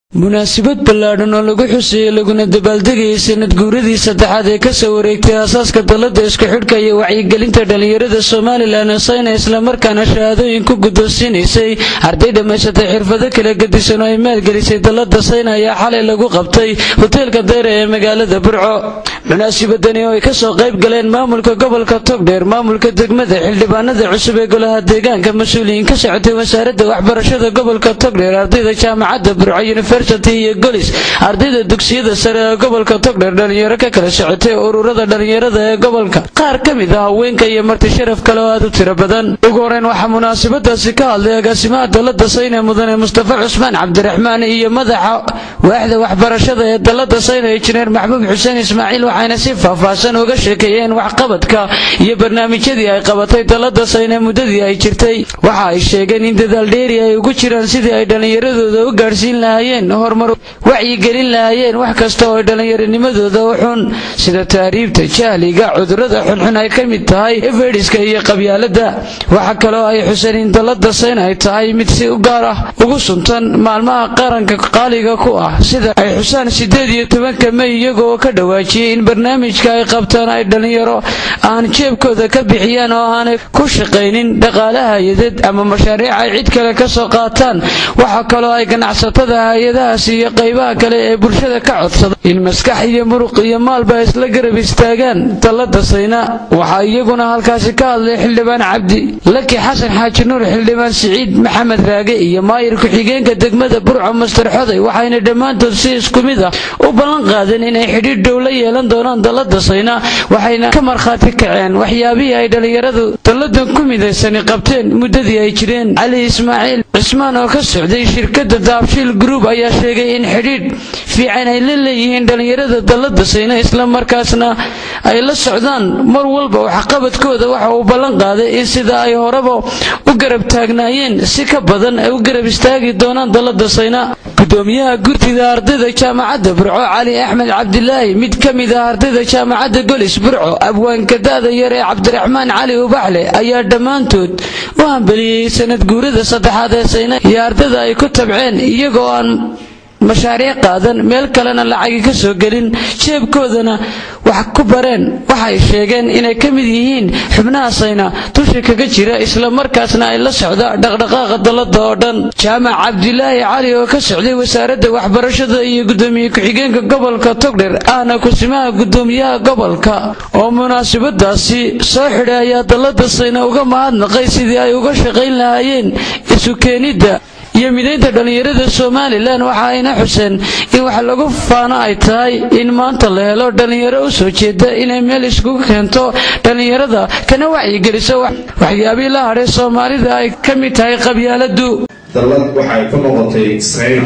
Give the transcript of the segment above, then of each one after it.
munaasabad ballaadhan oo lagu xuseeyey laguna dabaaldegayay sanad guuradii saddexaad ee kasoo wareegtay aasaaska dalladda isku xidhka iyo wacyigelinta dhallinyarada somalilan sayna islamarkaana shahaadooyin ku guddoonsiinaysay arday dhammaysatay xirfado kala gedisan oo ay maalgelisay dalladda sayna ayaa xalay lagu qabtay hoteelka dayra ee magaalada burco munaasabadani oo ay kasoo qayb galeen maamulka gobolka togdheer maamulka degmada xildhibaanada cusub ee golaha deegaanka mas-uuliyiin ka socotay wasaaradda waxbarashada gobolka togdheer ardayda jaamacadda burco university iyo golis ardayda dugsiyada sare ee gobolka togdheer dhalinyaro ka kala socotay ururada dhalinyarada ee gobolka qaar ka mid ah haweenka iyo marti sharaf kale oo aad u tiro badan ugu horeyn waxaa munaasabadaasi ka hadlay agaasimaha dalladda sayne mudane mustafa cusmaan cabdiraxmaan iyo madaxa waaxda waxbarashada ee dalladda sayne injineer maxbuub xuseen ismaaciil waxayna si faahfaahsan uga sheekeeyeen waxqabadka iyo barnaamijyadii ay qabatay dalladda sayne muddadii ay jirtay waxa ay sheegeen in dadaal dheeri ay ugu jiraan sidii ay dhallinyaradooda u gaadhsiin lahaayeen horumar wacyigelin lahaayeen wax kasta oo ay dhallinyaranimadooda u xun sida taariibta jahliga cudurrada xunxun ay ka mid tahay efediska iyo qabyaaladda waxa kaloo ay xuseen in dalladda sayn ay tahay mid si u gaar ah ugu suntan maalmaha qaranka qaaliga ku ah sida ay xusaan siddeed iyo tobanka mey iyagoo ka dhawaajiyey in barnaamijka ay qabtaan ay dhallinyaro aan jeebkooda ka bixiyaan oo aanay ku shaqaynin dhaqaalaha hay-aded ama mashaariic ay cid kale ka soo qaataan waxa kaloo ay ganacsatada hay-adahaas iyo qaybaha kale ee bulshada ka codsada in maskax iyo muruq iyo maalba isla garab istaagaan dalladda sayna waxaa iyaguna halkaasi ka hadlay xildhibaan cabdi laki xasan xaaji nuur xildhibaan siciid maxamed raage iyo maayir ku-xigeenka degmada burco master xoday waxayna dhammaantood si isku mid ah u ballan qaadeen inay xidhiidh dhow la yeelan doonaan dalladda sayna waxayna ka markhaati kaceen waxyaabihii ay dhallinyaradu dalladan ku midaysani qabteen muddadii ay jireen cali ismaaciil cismaan oo ka socday shirkadda daabshiil group ayaa sheegay in xidhiidh fiican ay la leeyihiin dhallinyarada dalladda sayna islamarkaasna ay la socdaan mar walba waxqabadkooda waxa uu ballan qaaday in sida ay horeba u garab taagnaayeen si ka badan ay u garab istaagi doonaan dalladda sayna gudoomiyaha gurtida ardayda jaamacadda burco cali axmed cabdilaahi mid ka mid ah ardayda jaamacadda golis burco abwaanka da-da yar ee cabdiraxmaan cali ubaxle ayaa dhammaantood u hambeliyey sanad guurada saddexaad ee sayna iyo ardayda ay ku tabceen iyagoo aan mashaariic qaadan meel kalena lacagi ka soo gelin jeebkoodana wax ku bareen waxay sheegeen inay ka mid yihiin xubnaha sayna dusha kaga jira islamarkaasna ay la socda dhaqdhaqaaqa dalladda oo dhan jaamac cabdilaahi cali oo ka socday wasaaradda waxbarashada iyo gudoomiye ku-xigeenka gobolka togdher ahna kusimaha gudoomiyaha gobolka oo munaasabadaasi soo xidhay ayaa dalladda sayna uga mahadnaqay sidii ay uga shaqayn lahaayeen isu keenidda iyo midaynta dhallinyarada somalilan waxa ayna xuseen in wax lagu faano ay tahay in maanta la helo dhallinyaro u soo jeeda inay meel iskugu keento dhallinyarada kana wacyigeliso waxyaabihii la hadhay soomaalida ay ka mid tahay qabyaaladu dallad waxay ku noqotay sayna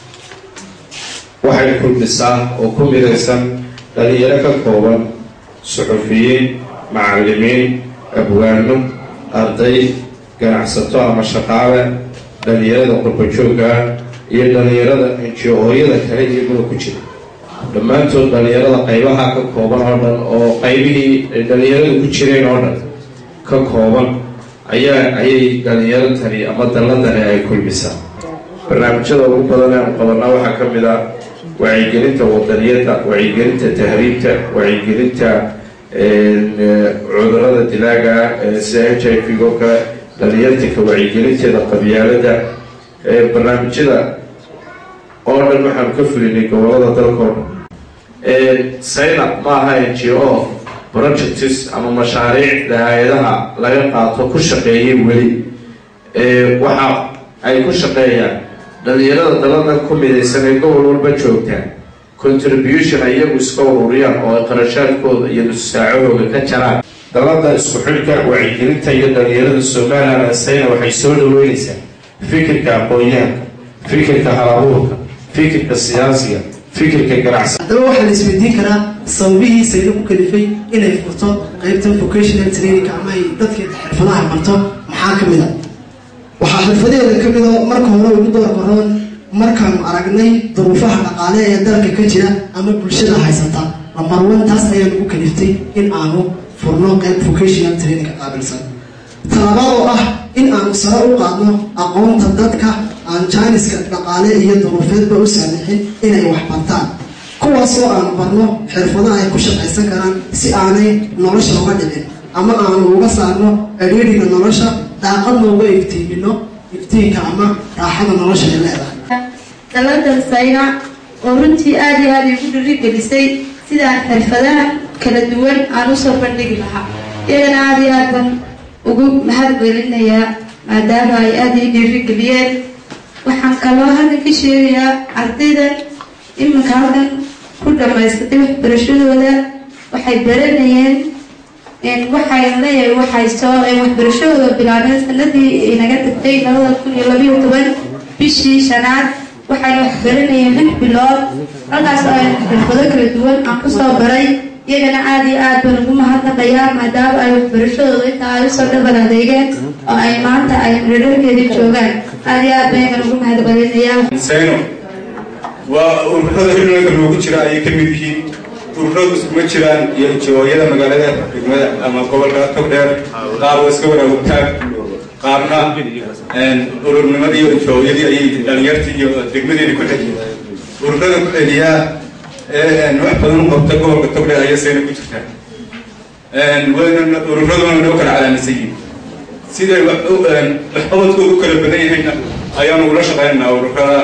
waxay kulmisaa oo ku midaysan dhallinyaro ka kooban suxufiyiin macallimiin abwaano arday ganacsato ama shaqaale dhallinyarada qurbajoogga iyo dhallinyarada inji-ooyada kale iyaguna ku jira dhammaantood dhallinyarada qaybaha ka kooban oo dhan oo qaybihii ay dhallinyaradu ku jireen oo dhan ka kooban ayaa ayay dhallinyaro tani ama dalladani ay kulmisaa barnaamijyada ugu badan aanu qabanaa waxaa ka mid ah wacyigelinta wadaniyadda wacyigelinta tahriibta wacyigelinta cudurada dilaaga sida h i v oo kale dhalinyartanka wacyigelinteeda qabyaalada barnaamijyada oo dhan waxaanu ka fulinay gobolada dalkoo dhan sayna ma aha n g o projects ama mashaariicda hay-adaha laga qaato ku shaqeeyay weli waxa ay ku shaqeeyaan dhalinyarada dalada ku midaysan ee gobol walba joogtaan contribution ay iyagu iska ururiyaan oo ay qarashaadkooda iyo nususaacahooda ka jaraan dalada isku xidhka wacyigelinta iyo dhalinyarada somalilan sayna waxay soo dhaweynaysaa fikirka aqoon-yahanka fikirka halabuurka fikirka siyaasiga fikirka ganacsi haddaba waxaa la isweydiin karaa sababihii sayna ku kalifay inay furto qeybta vocational training ama ay dadka xirfadaha barto maxaa ka mid a waxaa xirfadeeda ka mid oo marka hore ugu doorbaroon markaanu aragnay duruufaha dhaqaale ee dalka ka jira ama bulshada haysata lamarwan taas ayaa nagu kaliftay in aanu furno qayb vocational training ka qaabilsan talabaad oo ah in aanu sare u qaadno aqoonta dadka aan jaaniska dhaqaale iyo duruufeedba u saamixin inay wax bartaan kuwaasoo aan barno xirfadaha ay ku shaqaysan karaan si aanay nolosha uga dhicin ama aanu uga saarno adhiiriga nolosha daaqadna uga iftiimino iftiinka ama raaxada nolosha ay leedahay dalada sayna oo runtii aada iyo aada igu dhirigelisay sidaan xirfadaha kala duwan aan usoo bandhigi lahaa iyagana aada iyo aad baan ugu mahad gelinayaa maadaama ay aada ii dhiirigeliyeen waxaan kaloo halkan ka sheegayaa ardaydan iminka halkan ku dhamaysatay waxbarashadooda waxay baranayeen waxay leeyahay waxay soo waxbarashadooda bilaabeen sanadii inaga tagtay labada kun iyo labayo toban bishii shanaad waxayna wax baranayeen lix bilood halkaas oo ay xirfado kala duwan aan kusoo baray iyagana aada iyo aad baan ugu mahadnaqayaa maadaama ay waxbarashadooda intaa ay usoo dhaban adeegeen oo ay maanta ay rararkeedii joogaan aada iyo aad baan iyagan ugu mahadcelinayaa sayno waa ururada xilliga loogu jira ayay ka mid yihiin ururadu iskuma jiraan iyo jooyada magaalada degmada ama gobolka togdheer qaar waa iska wanaagogtaan qaarna ururnimadi iyo jooyadii ayay dhalinyartii iyo degmadeedii ku xeliya ururada ku xeliyaa wax badan u qabta gobolka togdheer ayay sayna ku jirtaa ururaduna noo kala calaamisan yihiin siday waxqabadkoodu kala badan yahayna ayaanu ula shaqaynaynaa ururada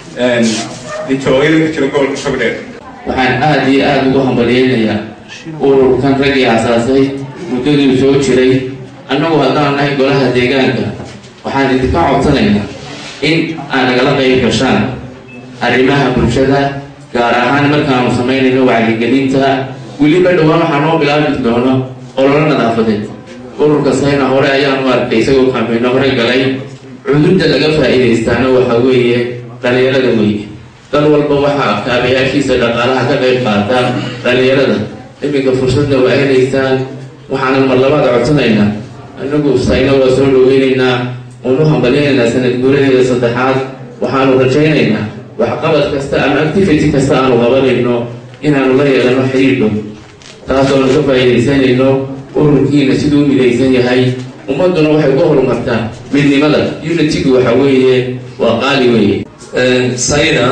jooyada ku jira gobolka togdheer waxaan aada iyo aada ugu hambalyeynayaa ururkan raggii asaasay muddaduu soo jiray annagu haddaan nahay golaha deegaanka waxaan idinka codsanaynaa in aan nagala qayb gashaan arrimaha bulshada gaar ahaan markaanu samaynayno wacyigelinta weliba dhowaan waxaa noo bilaabi doono ololo nadaafadeed ururka sayna hore ayaanu arkay isagoo kambayno hore galay cudurda laga faa-iidaystaana waxa weeye dhalinyarada weeye dal walba waxaa kaabayaashiisa dhaqaalaha ka qayb qaata dhalinyarada iminka fursadna waa helaysaan waxaanan mar labaad codsanaynaa anagu sayna waa soo dhaweynaynaa unu hambalyaynaynaa sanad guuradeeda saddexaad waxaanu rajaynaynaa waxqabad kasta ama activity kasta aanu qabanayno inaanu la yeelano xiriir dhow taasoonu ka faa-iidaysanayno ururkiina siduu u midaysan yahay ummaduna waxay ku horumartaa midnimada unitigu waxa weeye waa qaali weeye sayna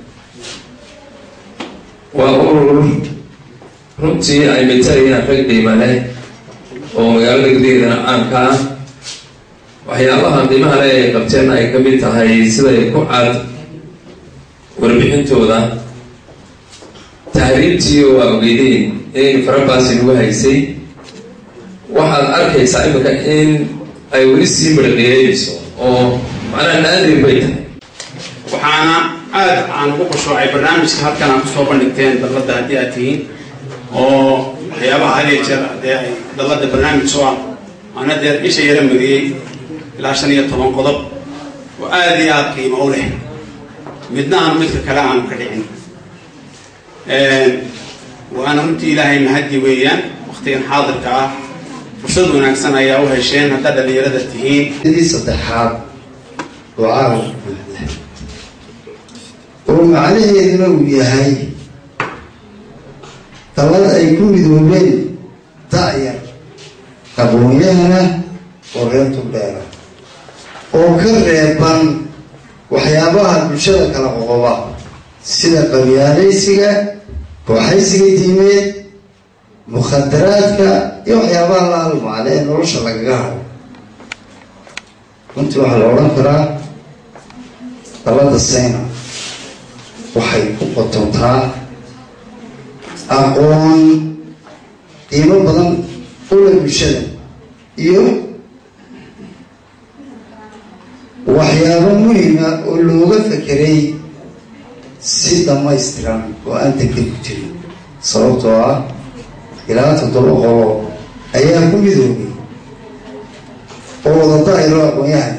waa urur runtii ay matarayaan rag dhiimane oo magaalada gudaheedana caamka ah waxyaabaha qiimaha le ay qabteen ay ka mid tahay siday ku cad warbixintooda tahriibtii waa ogeydeen in farabaasi lagu haysay waxaad arkaysaa imika in ay weli sii midhaqeeyeyso oo macnaha naadir bay tahay waxaana aada aan ugu qushoocay barnaamijka halkan aan kusoo bandhigteen dalladda haddii aad tihiin oo waxyaabaha hadee jeer dee ay dalladda barnaamij soo ah waana dee isha yara mariyey ilaa shan iyo toban qodob oo aada iyo aada qiimo u leh midna aanu midka kale aanu ka dhicin waana runtii ilaahay mahadi weeyaan waktigan xaadirka ah fursad wanaagsan ayaa u hesheen haddaa dhalinyarada tihiin dii saddexaad oo caalamka buuxda oo macnaheeduna uu yahay dalad ay ku midoobeen da-yar aqoon-yahana oo reer tugdheera oo ka reeban waxyaabaha bulshada kala qoqoba sida qabyaalaysiga kooxaysiga diimeed mukhadaraadka iyo waxyaabaha la halmaale ee nolosha lagaga haro runtii waxaa la odhan karaa dalada sayna waxay ku qotontaa aqoon qiimo badan ula bulshada iyo waxyaabo muhima oo looga fekeray si dhamaystiran oo aan degdeg ku jirin sababtoo ah ilaa toddoba qolo ayaa ku midoobay oo wada daa'iro aqoon-yahana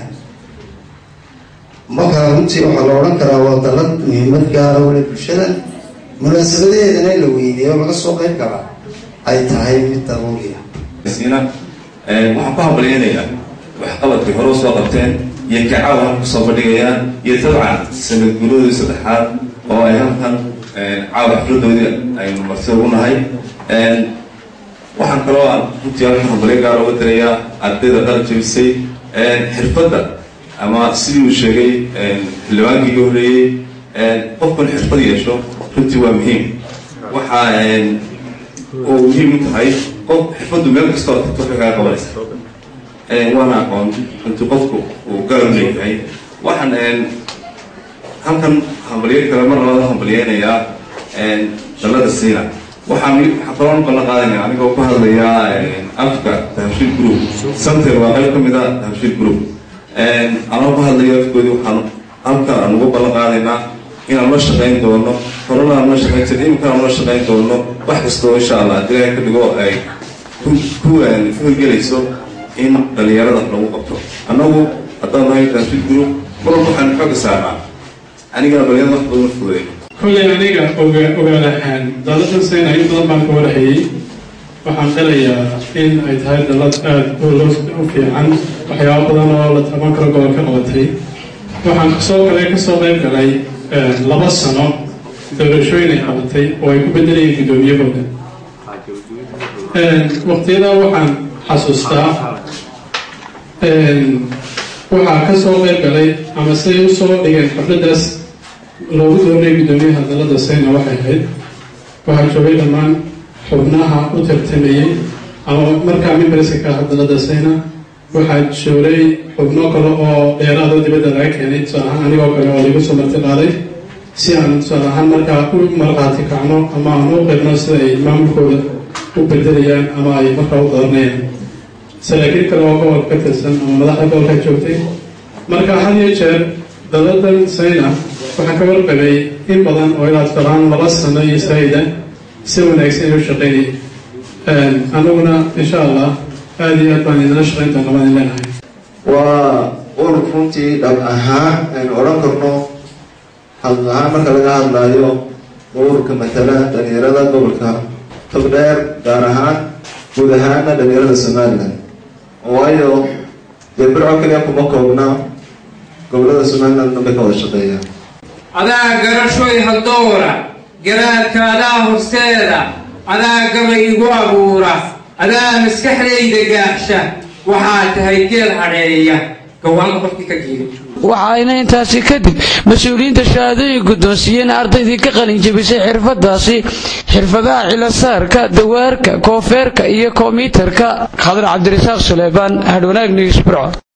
markaa runtii waxaa la odhan karaa waa dalad muhiimad gaara wala bulshada munaasabadaheedana in la weyneeyo laga soo qayb gala ay tahay mid daruuriya siina waxaan ku hambalyeynayaa waxqabadkay hore usoo qabteen iyo kacaawa halka kusoo bandhigayaan iyo dabcan sanad guuladoodii saddexaad oo ay halkan caawa xafladoodii aynu marti ugu nahay waxaan kaloo aan runtii halkan hambalyo gaar uga dirayaa ardayda dhal jebisay xirfadda ama sidii uu sheegay xildhibaankii iga horreeyey qofkan xirfad yeesho runtii waa muhiim waxaa oo muhiim u tahay qof xirfaddu meel kasta oo tagto waxay kaga qabanaysa waana aqoon runtii qofku uu gaar u leeyahay waxaan halkan hambalyo kale mar labaad hambalyeynayaa dallada siina waxaan waxaan kaloo ballan qaadaya anigoo ku hadlayaa afka dahabshiil group center waa qayb ka mid a dahabshiil group anoo ku hadlaya afkoodii waxaan halka aan ugu ballan qaadaynaa inaan la shaqayn doono horena aan la shaqayn jirin imikana aan la shaqayn doono wax kastoo insha allah haddii ilahay ka dhigo ay ku ku hirgelayso in dhalinyarada lagu qabto annagu haddaan nahay dahabshiil group mar walba waxaan xooga saarnaa anigana dhalinyarada wax badan fududay kolley aniga oga ogaalahaan daladan sayna in badan baan ka warhayay waxaan qirayaa in ay tahay dalad aada u fiican waxyaabo badan oo la taban karo gobolka qabatay waxaan kasoo kale kasoo qayb galay laba sano doorashooyin ay qabatay oo ay ku bedelayeen guddoomiyahooda waqtiyadaa waxaan xasuustaa waxaa kasoo qayb galay ama siday usoo dhigeen xafladaas loogu doonay guddoomiyaha dalada sayna waxay ahayd waxaa joogay dhammaan xubnaha u tartamayey ama markaa mimbarska ka aha dalada sayna waxaa joogay xubno kale oo dheeraadoo dibadda laga keenay tusaale ahaan anigoo kale oo lagu soo marti qaaday si aan tusaale ahaan markaa u marqaati kacno ama aan u qirno sida ay maamulkooda u bedelayaan ama ay markaa u dooranayaan saraakiil kale oo gobolka ka tirsan ama madaxda gobolka joogtay marka had iyo jeer daladan sayna waxaan ka warqabay in badan oo ilaa tusaalahaan laba sano iyo saayida si wanaagsan inuu shaqeynay anaguna insha allah aada iyo aad baan idinla shaqeyn doona baan idin leenahay waa urur runtii dhab ahaan aynu odhan karno hadl ahaan marka laga hadlaayo ururka matala dhalinyarada gobolka togdheer gaar ahaan guud ahaana dhalinyarada somalilan waayo dee birco kaliya kuma koobna gobolada somaliland dhanbay ka wada shaqeeyaan adaa garashoy haldoora garaadka adaa horseeda adaa gabay igu abuura adaa maskaxdayda gaaxsha waxaa tahay geel hadheeya gawaanka qofkii ka jiiday waxaayna intaasi kadib mas-uuliyiinta shahaadooyin guddoonsiiyeen ardaydii ka qalin jebisay xirfadaasi xirfadaha cilasaarka dawaarka koofeerka iyo kombiyuutarka khadar cabdirasaaq suleybaan hadhwanaag news burco